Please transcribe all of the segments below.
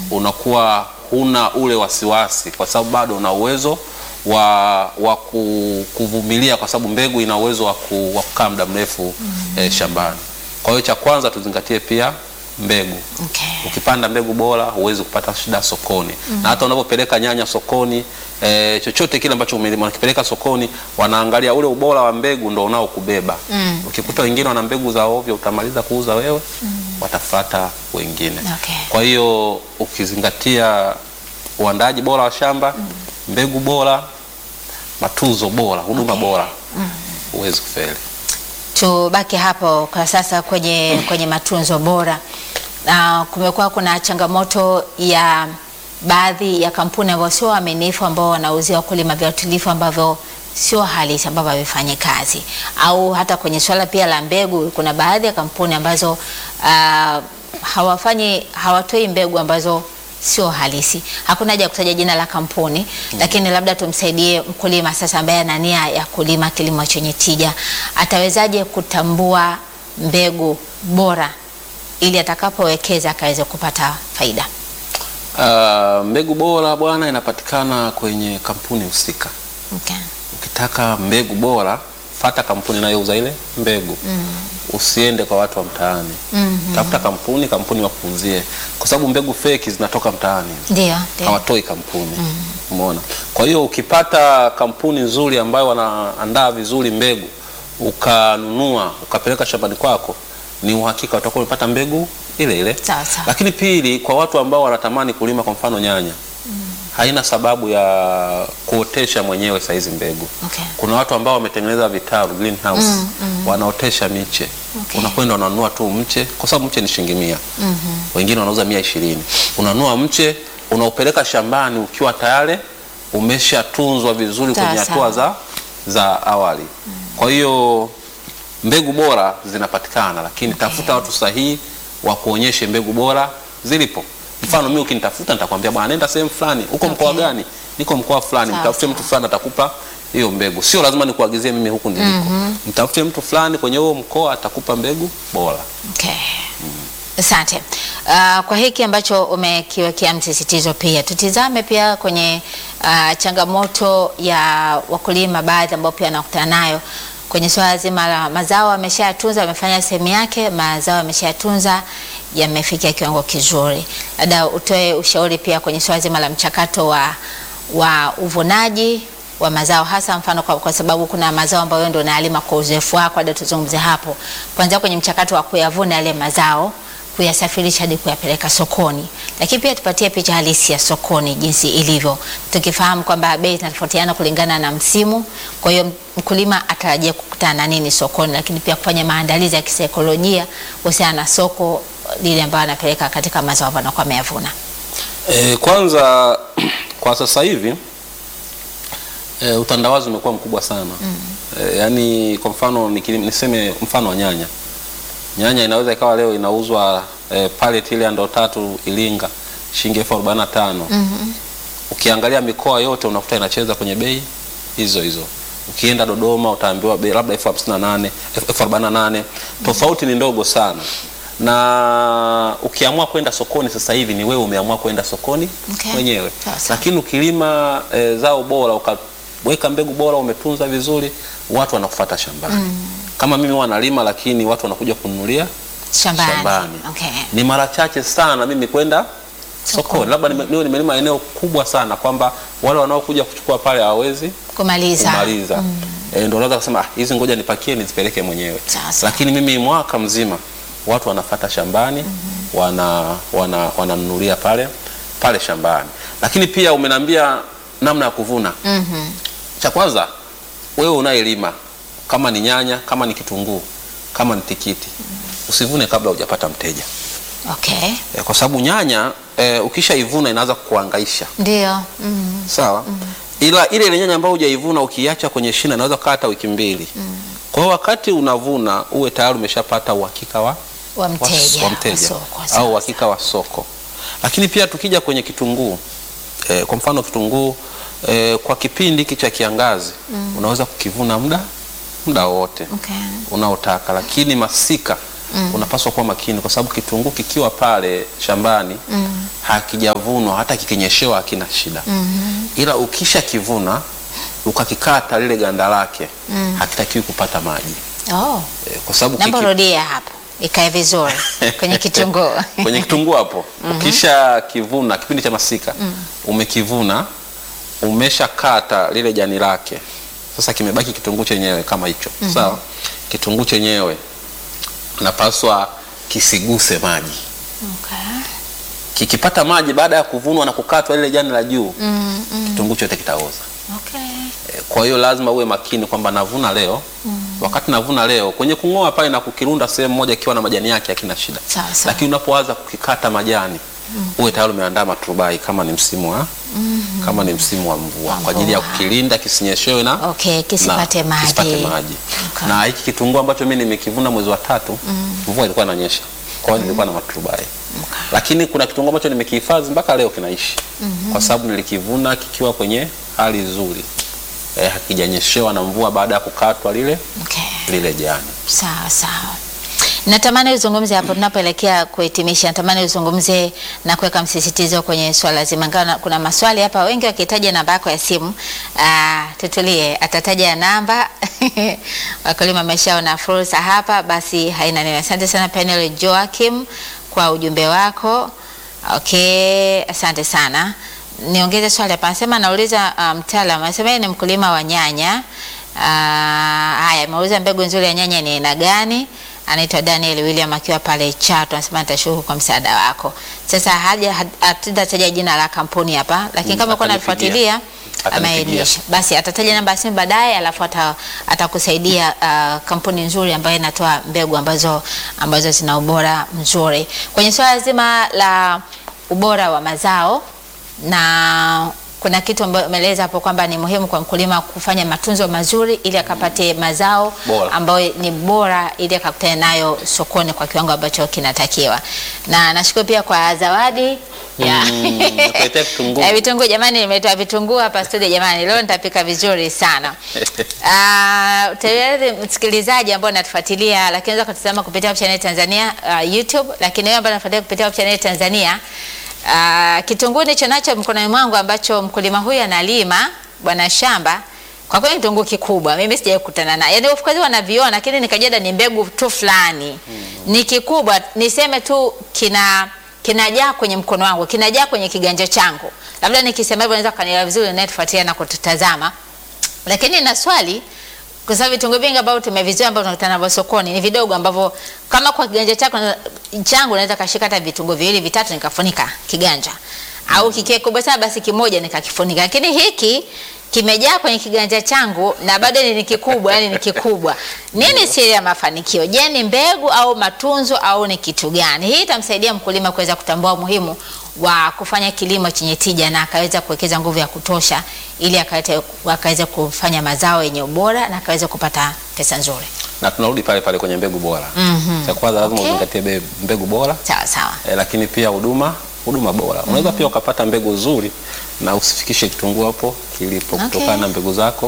unakuwa huna ule wasiwasi, kwa sababu bado una uwezo wa, wa ku- kuvumilia, kwa sababu mbegu ina uwezo wa, ku, wa kukaa muda mrefu eh, shambani. Kwa hiyo cha kwanza tuzingatie pia mbegu. Okay. Ukipanda mbegu bora huwezi kupata shida sokoni na hata unapopeleka nyanya sokoni e, chochote kile ambacho umelima unakipeleka sokoni, wanaangalia ule ubora wa mbegu ndo unaokubeba. Ukikuta wengine wana mbegu za ovyo, utamaliza kuuza wewe, watafuata wengine. Okay. Kwa hiyo ukizingatia uandaaji bora wa shamba, mbegu bora, matunzo bora, huduma bora, huwezi kufeli. Tubaki hapo kwa sasa kwenye, kwenye matunzo bora. Na kumekuwa kuna changamoto ya baadhi ya kampuni ambao sio waaminifu ambao wanauzia wakulima viuatilifu ambavyo sio halisi ambavyo havifanyi kazi, au hata kwenye swala pia la mbegu, kuna baadhi ya kampuni ambazo ah, hawafanyi hawatoi mbegu ambazo sio halisi. Hakuna haja ya kutaja jina la kampuni lakini labda tumsaidie mkulima sasa ambaye ana nia ya kulima kilimo chenye tija, atawezaje kutambua mbegu bora ili atakapowekeza akaweze kupata faida? Ah, mbegu bora bwana inapatikana kwenye kampuni husika. Okay. Ukitaka mbegu bora, fata kampuni inayouza ile mbegu. Usiende kwa watu wa mtaani. Tafuta kampuni, kampuni wakuuzie, kwa sababu mbegu feki zinatoka mtaani, Ndio, ndio. hawatoi kampuni. Umeona? Kwa hiyo ukipata kampuni nzuri ambayo wanaandaa vizuri mbegu, ukanunua ukapeleka shambani kwako, ni uhakika utakuwa umepata mbegu ile ile. Sawa, sawa. Lakini pili, kwa watu ambao wanatamani kulima kwa mfano nyanya, haina sababu ya kuotesha mwenyewe saizi mbegu. Okay. Kuna watu ambao wametengeneza vitalu greenhouse, wanaotesha miche. Okay. Unakwenda unanunua tu mche, kwa sababu mche ni shilingi mia. Wengine wanauza mia ishirini. Unanunua mche unaupeleka shambani ukiwa tayari umeshatunzwa vizuri Sawa, kwenye hatua sawa. za, za awali. Kwa hiyo mbegu bora zinapatikana, lakini tafuta watu sahihi wa kuonyeshe mbegu bora zilipo. Mfano mimi ukinitafuta nitakwambia bwana, nenda sehemu fulani. Uko mkoa Okay. gani? Niko mkoa fulani. Sawa, Mtafute sawa. mtu fulani atakupa hiyo mbegu. Sio lazima nikuagizie mimi huku niliko. Mtafute mtu fulani kwenye huo mkoa atakupa mbegu bora. Okay. Asante. Uh, kwa hiki ambacho umekiwekea msisitizo pia tutizame pia kwenye uh, changamoto ya wakulima baadhi ambao pia wanakutana nayo kwenye swala zima la mazao ameshayatunza, amefanya sehemu yake, mazao ameshayatunza, yamefikia kiwango kizuri. Labda utoe ushauri pia kwenye swala zima la mchakato wa, wa uvunaji wa mazao hasa mfano kwa, kwa sababu kuna mazao ambayo wewe ndio unayalima kwa uzoefu wako, hadi tuzungumze hapo kwanza kwenye mchakato wa kuyavuna yale mazao kuyasafirisha hadi kuyapeleka sokoni, lakini pia tupatie picha halisi ya sokoni jinsi ilivyo, tukifahamu kwamba bei zinatofautiana kulingana na msimu. Kwa hiyo mkulima atarajia kukutana na nini sokoni, lakini pia kufanya maandalizi ya kisaikolojia kuhusiana na soko lile ambayo anapeleka katika mazao ambayo anakuwa ameyavuna. E, kwanza kwa sasa hivi e, utandawazi umekuwa mkubwa sana e, yaani kwa mfano nikili- niseme mfano wa nyanya nyanya inaweza ikawa leo inauzwa e, pallet ile ya ndoo tatu Ilinga shilingi elfu arobaini na tano ukiangalia mikoa yote unakuta inacheza kwenye bei hizo hizo ukienda Dodoma utaambiwa bei labda elfu hamsini na nane elfu arobaini na nane tofauti ni ndogo sana na ukiamua kwenda sokoni sasa hivi ni wewe umeamua kwenda sokoni Okay. mwenyewe Sawa, sawa. lakini ukilima e, zao bora ukaweka mbegu bora umetunza vizuri watu wanakufuata shambani kama mimi huwa nalima lakini watu wanakuja kununulia Shambani. shambani Okay. ni mara chache sana mimi kwenda sokoni labda nime- niwe nimelima eneo kubwa sana kwamba wale wanaokuja kuchukua pale hawawezi Kumaliza. kumaliza e, ndio unaweza kusema "Ah, hizi ngoja nipakie nizipeleke mwenyewe Sawa, sawa. lakini mimi mwaka mzima watu wanafata shambani wana wana wananunulia pale pale shambani lakini pia umeniambia namna ya kuvuna Mhm. cha kwanza wewe unayelima kama ni nyanya kama ni kitunguu kama ni tikiti usivune kabla hujapata mteja Okay. e, kwa sababu nyanya e, ukishaivuna inaanza kukuhangaisha Ndio. Mm. sawa ila ile ile nyanya ambayo hujaivuna ukiacha kwenye shina inaweza kukaa hata wiki mbili kwa hiyo wakati unavuna uwe tayari umeshapata uhakika wa, Wa wa, mteja. wa mteja soko, sawa, au uhakika wa soko lakini pia tukija kwenye kitunguu eh, kwa mfano kitunguu eh, kwa kipindi hiki cha kiangazi unaweza kukivuna muda muda wote Okay. unaotaka lakini masika unapaswa kuwa makini, kwa sababu kitunguu kikiwa pale shambani hakijavunwa, hata kikinyeshewa hakina shida, ila ukisha kivuna ukakikata lile ganda lake hakitakiwi kupata maji Oh. Eh, kwa sababu Naomba kiki- rudia hapo ikae vizuri kwenye kitunguu. kwenye kitunguu hapo ukisha kivuna kipindi cha masika umekivuna umeshakata lile jani lake sasa kimebaki kitunguu chenyewe kama hicho sawa kitunguu chenyewe napaswa kisiguse maji Okay. kikipata maji baada ya kuvunwa na kukatwa lile jani la juu kitunguu chote kitaoza Okay. Eh, kwa hiyo lazima uwe makini kwamba navuna leo wakati navuna leo kwenye kung'oa pale na kukirunda sehemu moja ikiwa na majani yake hakina shida Sawa, sawa. lakini unapoanza kukikata majani uwe tayari umeandaa maturubai kama ni msimu wa kama ni msimu wa mvua Wa kwa ajili ya mvua. kukilinda kisinyeshewe na Okay, kisipate na- maji. kisipate maji. Okay. na hiki kitunguu ambacho mimi nimekivuna mwezi wa tatu mvua ilikuwa inanyesha kwa hiyo nilikuwa na maturubai lakini kuna kitunguu ambacho nimekihifadhi mpaka leo kinaishi kwa sababu nilikivuna kikiwa kwenye hali nzuri eh, hakijanyeshewa na mvua baada ya kukatwa lile Okay. lile jani Sawa sawa. Natamani uzungumze hapo tunapoelekea kuhitimisha, natamani uzungumze na kuweka msisitizo kwenye swala zima. Ingawa na- kuna maswali hapa, wengi wakitaja namba yako ya simu. Aa, tutulie, atataja namba wakulima wameshaona fursa hapa, basi haina neno. Asante sana Penel Joachim kwa ujumbe wako. Okay, asante sana. Niongeze swali hapa, anasema anauliza uh, mtaalamu anasema yeye ni mkulima wa nyanya. Ah, haya, ameuliza mbegu nzuri ya nyanya ni aina gani? Anaitwa Daniel William akiwa pale Chato, anasema nitashukuru kwa msaada wako. Sasa haja hatutataja jina la kampuni hapa, lakini Mm, kama uko atanipigia. nafuatilia Atanipigia. ameainisha, basi atataja namba ya simu baadaye, alafu ata- atakusaidia ah, kampuni nzuri ambayo inatoa mbegu ambazo ambazo zina ubora mzuri kwenye swala zima la ubora wa mazao na kuna kitu ambayo umeeleza hapo kwamba ni muhimu kwa mkulima kufanya matunzo mazuri ili akapate mazao Bora. ambayo ni bora ili akakutane nayo sokoni kwa kiwango ambacho kinatakiwa. Na nashukuru pia kwa zawadi ya Mm, nakuletea vitunguu. Eh, vitunguu jamani, nimetoa vitunguu hapa studio jamani, leo nitapika vizuri sana. Ah, tayari msikilizaji ambao unatufuatilia, lakini unaweza kutazama kupitia Hope Channel Tanzania uh, YouTube, lakini wewe ambao unafuatilia kupitia Hope Channel Tanzania uh, kitunguu nicho nacho mkononi mwangu ambacho mkulima huyu analima bwana shamba kwa kweli kitunguu kikubwa, mimi sijawahi kukutana naye. Yaani of course wanaviona, lakini nikajua ni mbegu tu fulani. Ni kikubwa, niseme tu kina kinajaa kwenye mkono wangu, kinajaa kwenye kiganja changu. Labda nikisema hivyo naweza kanielewa vizuri na tufuatilia na kututazama. Lakini na swali kwa sababu vitunguu vingi ambavyo tumevizoea ambavyo tunakutana navyo sokoni ni vidogo ambavyo kama kwa kiganja chako changu naweza kashika hata vitunguu viwili vitatu nikafunika kiganja. Au kikiwa kubwa sana basi kimoja nikakifunika. Lakini hiki kimejaa kwenye kiganja changu na bado ni kikubwa, yani ni kikubwa. Nini siri ya mafanikio? Je, ni mbegu au matunzo au ni kitu gani? Hii itamsaidia mkulima kuweza kutambua umuhimu wa kufanya kilimo chenye tija na akaweza kuwekeza nguvu ya kutosha ili akaweze akaweze kufanya mazao yenye ubora na akaweze kupata pesa nzuri. na tunarudi pale pale kwenye mbegu bora Mhm. cha kwanza lazima Okay. uzingatie be- mbegu bora Sawa sawa. eh, lakini pia huduma huduma bora unaweza pia ukapata mbegu nzuri na usifikishe kitunguu hapo kilipo Okay. kutokana na mbegu zako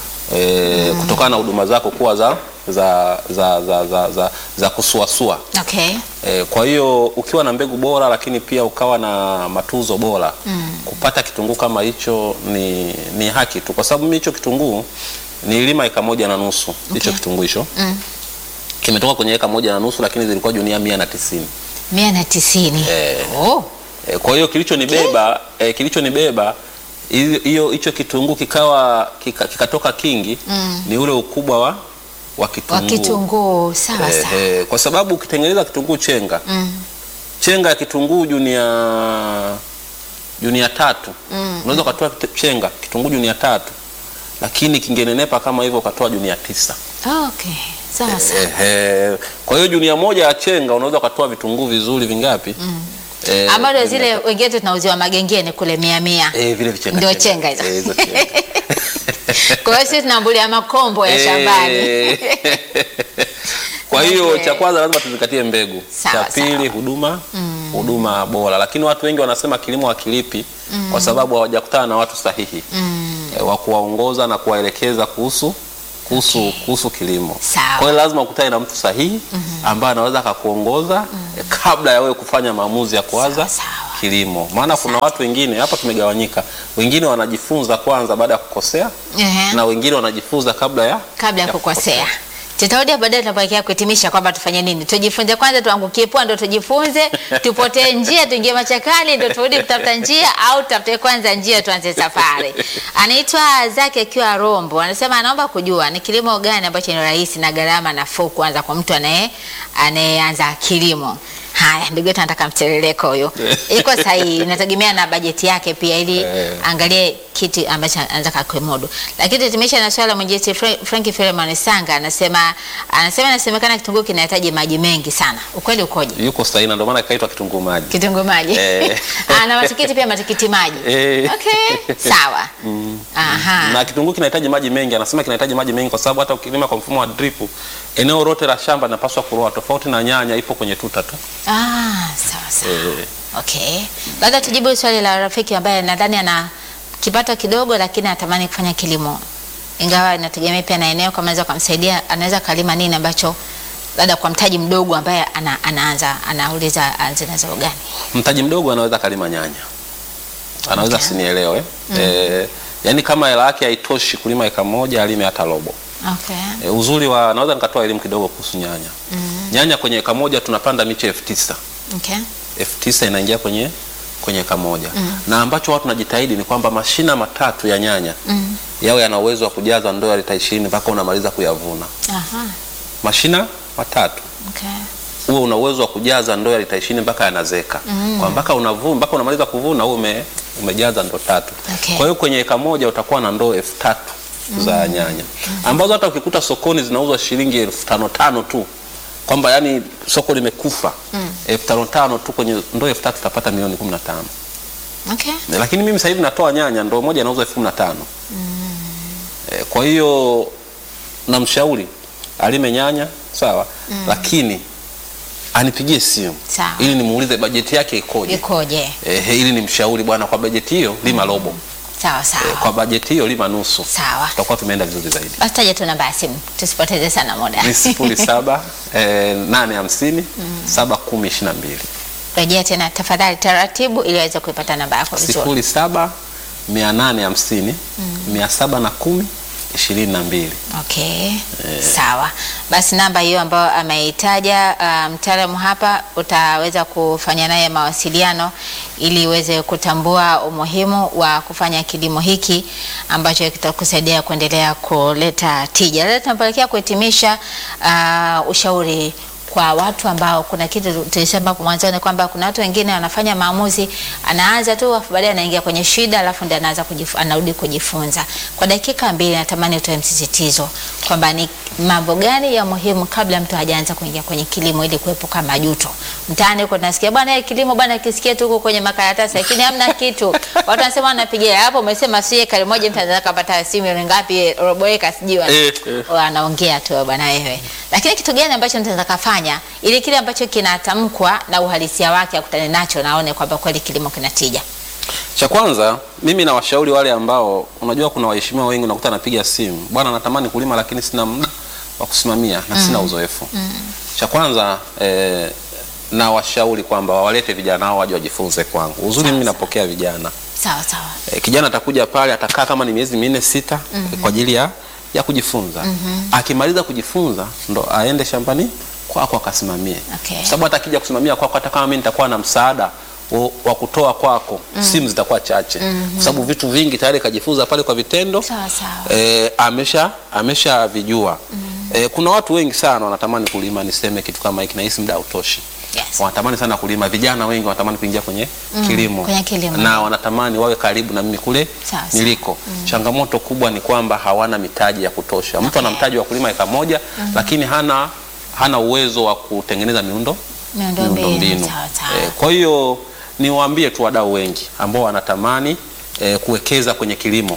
eh, kutokana na huduma zako kuwa za za za za, za, za, za kusuasua Okay. E, kwa hiyo ukiwa na mbegu bora lakini pia ukawa na matunzo bora kupata kitunguu kama hicho ni, ni haki tu, kwa sababu mimi hicho kitunguu nililima eka moja na nusu hicho kitunguu hicho kimetoka kwenye eka moja na nusu lakini zilikuwa junia mia na tisini. mia na tisini. Eh. Oh. E, kwa hiyo kilichonibeba e, kilichonibeba hiyo- hiyo hicho kitunguu kikawa kika- kikatoka kingi ni ule ukubwa wa wa Wa kitunguu kitunguu sawa Eh, sawa. eh, kwa sababu ukitengeneza kitunguu chenga chenga ya kitunguu junia junia tatu unaweza ukatoa kit- chenga kitunguu junia tatu lakini kingenenepa kama hivyo ukatoa junia tisa Okay. Sawa sawa. Ehe. kwa hiyo junia moja ya chenga unaweza ukatoa vitunguu vizuri vingapi Eh, Ambazo vingapi? zile wengine tunauziwa magengeni kule mia mia. Eh, vile vichenga Ndio chenga hizo. Eh, hizo chenga. Kwa hiyo sisi tunambulia makombo ya shambani. Eh. Kwa hiyo Okay. cha kwanza lazima tuzingatie mbegu. Sawa, cha pili sawa. huduma huduma bora, lakini watu wengi wanasema kilimo hakilipi kwa sababu hawajakutana na watu sahihi eh, wa kuwaongoza na kuwaelekeza kuhusu kuhusu Okay. kuhusu kilimo. Sawa. Kwa hiyo lazima ukutane na mtu sahihi ambaye anaweza akakuongoza eh, kabla ya wewe kufanya maamuzi ya kuanza Sawa, sawa. kilimo. Maana kuna watu wengine hapa tumegawanyika, wengine wanajifunza kwanza baada ya kukosea Ehe. na wengine wanajifunza kabla ya kabla ya kukosea. Tutarudi baadaye tunapoelekea kuhitimisha kwamba tufanye nini. Tujifunze kwanza, tuangukie pua ndo tujifunze, tupotee njia, tuingie machakali ndo turudi kutafuta njia, au tutafute kwanza njia tuanze safari. Anaitwa Zaki akiwa Rombo, anasema anaomba kujua ni kilimo gani ambacho ni rahisi na gharama nafuu kuanza kwa mtu anaye anayeanza kilimo. Haya, ndugu yetu anataka mtiririko huyo. Iko sahihi, inategemea na bajeti yake pia ili Eh. angalie kitu ambacho anataka kuimudu. Lakini tutimisha na swala mwinjilisti Fra- Frank Philemon Sanga anasema anasema inasemekana kitunguu kinahitaji maji mengi sana. Ukweli ukoje? yuko sahihi, na ndio maana ikaitwa kitunguu maji. Kitunguu maji. Eh. Ah, na matikiti pia matikiti maji. Eh. Okay, sawa. Aha. na kitunguu kinahitaji maji mengi. Anasema kinahitaji maji mengi kwa sababu hata ukilima kwa mfumo wa drip, eneo lote la shamba linapaswa kuroa, tofauti na nyanya ipo kwenye tuta tu. Ah, sawa sawa. Eh, Okay. Labda tujibu swali la rafiki ambaye nadhani ana kipato kidogo lakini anatamani kufanya kilimo. Ingawa inategemea pia na eneo kama anaweza kumsaidia anaweza kalima nini ambacho labda kwa mtaji mdogo ambaye ana, anaanza anauliza aanze na zao gani. mtaji mdogo anaweza kalima nyanya, anaweza Okay. sinielewe eh, yani kama hela yake haitoshi kulima eka moja alime hata robo. Okay. E, uzuri wa naweza nikatoa elimu kidogo kuhusu nyanya. Nyanya kwenye eka moja tunapanda miche elfu tisa Okay. elfu tisa inaingia kwenye kwenye eka moja na ambacho watu najitahidi ni kwamba mashina matatu ya nyanya Mm. yawe yana uwezo wa kujaza ndoo ya lita ishirini mpaka unamaliza kuyavuna. Aha. Mashina matatu Okay. huo una uwezo wa kujaza ndoo ya lita ishirini mpaka yanazeka kwa mpaka unavuna mpaka unamaliza kuvuna huo ume, umejaza ndoo tatu. Okay. Kwa hiyo kwenye eka moja utakuwa na ndoo elfu tatu za nyanya ambazo hata ukikuta sokoni zinauzwa shilingi elfu tano tano tu, kwamba yani soko limekufa elfu tano tano tu, kwenye ndoo elfu tatu utapata milioni kumi na tano. Okay. Lakini mimi sasa hivi natoa nyanya ndoo moja inauzwa elfu kumi na tano. Eh, kwa hiyo namshauri alime nyanya sawa, lakini anipigie simu Sawa. ili nimuulize bajeti yake ikoje. Ikoje? Eh, ili nimshauri bwana, kwa bajeti hiyo lima robo, Sawa sawa. eh, kwa bajeti hiyo lima nusu, Sawa. tutakuwa tumeenda vizuri zaidi. Basi taja tu namba ya simu tusipoteze sana muda. Ni sifuri saba eh, nane hamsini saba kumi ishirini na mbili Rejea tena tafadhali taratibu ili aweze kuipata namba yako vizuri. sifuri saba mia nane hamsini mia saba na kumi ishirini na mbili. Okay, sawa. Basi namba hiyo ambayo ameitaja uh, mtaalamu hapa, utaweza kufanya naye mawasiliano ili uweze kutambua umuhimu wa kufanya kilimo hiki ambacho kitakusaidia kuendelea kuleta tija. Leo tunapelekea kuhitimisha uh, ushauri kwa watu ambao kuna kitu tulisema hapo mwanzoni kwamba kuna watu wengine wanafanya maamuzi, anaanza tu afu baadaye anaingia kwenye shida, alafu ndio anaanza kujif, anarudi kujifunza. Kwa dakika mbili, natamani utoe msisitizo kwamba ni mambo gani ya muhimu kabla mtu hajaanza kuingia kwenye kilimo ili kuepuka majuto. Mtaani huko tunasikia bwana, eh, kilimo bwana, kisikia tu huko kwenye makaratasi, lakini hamna kitu. Watu wanasema wanapigia hapo, umesema si ekari moja, mtu anaweza kupata simu ni ngapi, robo eka, sijui wana- Eh, eh. wanaongea tu bwana wewe. Lakini kitu gani ambacho tunaweza kufanya ili kile ambacho kinatamkwa na uhalisia wake akutane nacho na aone kwamba kweli kilimo kina tija? Cha kwanza mimi nawashauri wale ambao unajua, kuna waheshimiwa wengi unakuta anapiga simu, bwana, natamani kulima lakini sina muda wa kusimamia na sina uzoefu. Cha kwanza eh, nawashauri kwamba wawalete vijana hao waje wajifunze kwangu. Uzuri mimi napokea vijana Sawa sawa. eh, kijana atakuja pale atakaa kama ni miezi minne sita eh, kwa ajili ya, ya kujifunza. Akimaliza kujifunza ndo aende shambani kwako akasimamie, Okay. Kwa sababu hata akija kusimamia kwako, hata kama mimi nitakuwa na msaada wa- wa kutoa kwako, simu zitakuwa chache, kwa sababu vitu vingi tayari kajifunza pale kwa vitendo Sawa sawa. eh, amesha ameshavijua. Eh, kuna watu wengi sana wanatamani kulima, niseme kitu kama hiki, nahisi muda hautoshi Yes. wanatamani sana kulima. Vijana wengi wanatamani kuingia kwenye kilimo, kwenye kilimo. na wanatamani wawe karibu na mimi kule Sawa, sawa. niliko. Changamoto kubwa ni kwamba hawana mitaji ya kutosha. Mtu ana mtaji wa kulima eka moja lakini hana hana uwezo wa kutengeneza miundo Miundombinu. Sawa sawa. Eh, kwa hiyo niwaambie tu wadau wengi ambao wanatamani eh, kuwekeza kwenye kilimo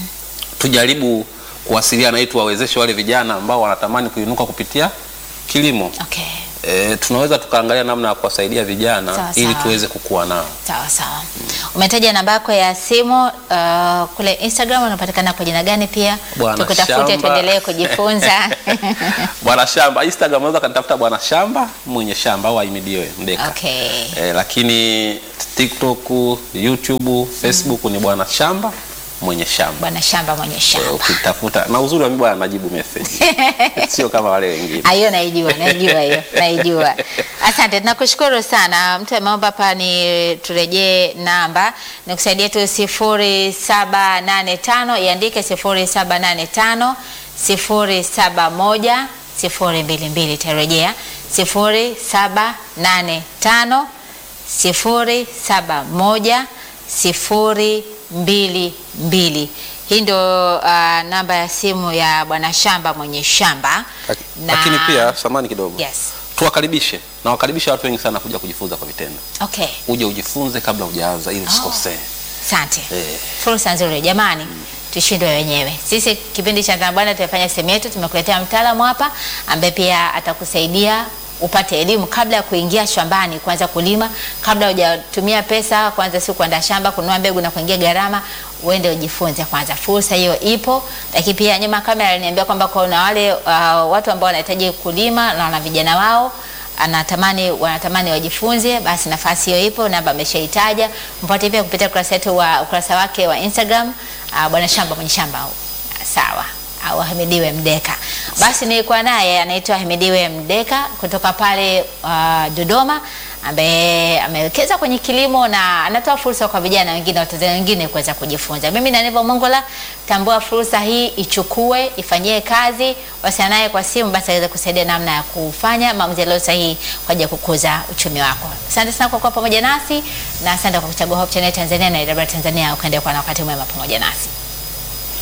tujaribu kuwasiliana ili tuwawezeshe wale vijana ambao wanatamani kuinuka kupitia kilimo. Okay. E, tunaweza tukaangalia namna ya kuwasaidia vijana Sawa, ili sawa. tuweze kukua nao. Sawa sawa. Umetaja namba yako ya simu uh, kule Instagram unapatikana kwa jina gani pia? Bwana Tukutafute Shamba. tuendelee kujifunza. Bwana Shamba Instagram unaweza kanitafuta Bwana Shamba mwenye shamba au Ahimidiwe Mdeka. Okay. Eh, lakini TikTok, YouTube, Facebook ni Bwana Shamba mwenye shamba. Bwana Shamba mwenye Eh, shamba. ukitafuta na uzuri wa mimi bwana najibu message. Sio kama wale wengine. Hiyo naijua, naijua hiyo, naijua. Asante, tunakushukuru sana. Mtu ameomba hapa ni turejee namba, nikusaidie tu sifuri saba nane tano iandike sifuri saba nane tano sifuri saba moja sifuri mbili mbili. Tarejea sifuri saba nane tano sifuri saba moja sifuri mbili mbili. Hii ndio uh, namba ya simu ya bwana shamba mwenye shamba Na- Lakini pia samani kidogo. yes. Tuwakaribishe na wakaribisha watu wengi sana kuja kujifunza kwa vitendo. Okay. Uje ujifunze kabla hujaanza ili usikosee. Asante. Eh. Fursa nzuri jamani. Tushindwe wenyewe. Sisi kipindi cha Dhana Bwana tumefanya sehemu yetu, tumekuletea mtaalamu hapa ambaye pia atakusaidia upate elimu kabla ya kuingia shambani kuanza kulima, kabla hujatumia pesa kwanza, si kuandaa shamba, kununua mbegu na kuingia gharama, uende ujifunze kwanza. Fursa hiyo ipo, lakini pia nyuma ya kamera aliniambia kwamba kuna wale uh, watu ambao wanahitaji kulima na wana vijana wao anatamani wanatamani wajifunze, basi nafasi hiyo ipo, namba ameshaitaja. Mpate pia kupitia ukurasa wetu wa ukurasa wake wa Instagram uh, bwana shamba mwenye shamba au sawa au Ahimidiwe Mdeka. Basi nilikuwa naye anaitwa Ahimidiwe Mdeka kutoka pale uh, Dodoma ambaye amewekeza kwenye kilimo na anatoa fursa kwa vijana wengine Watanzania wengine kuweza kujifunza. Mimi na Neva Mongola, tambua fursa hii, ichukue, ifanyie kazi, wasiliana naye kwa simu, basi aweze kusaidia namna ya kufanya maamuzi yaliyo sahihi kwa ajili ya kukuza uchumi wako. Asante sana kwa kuwa pamoja nasi na asante kwa kuchagua Hope Channel Tanzania na IW Tanzania, ukaendelea kuwa na wakati mwema pamoja nasi.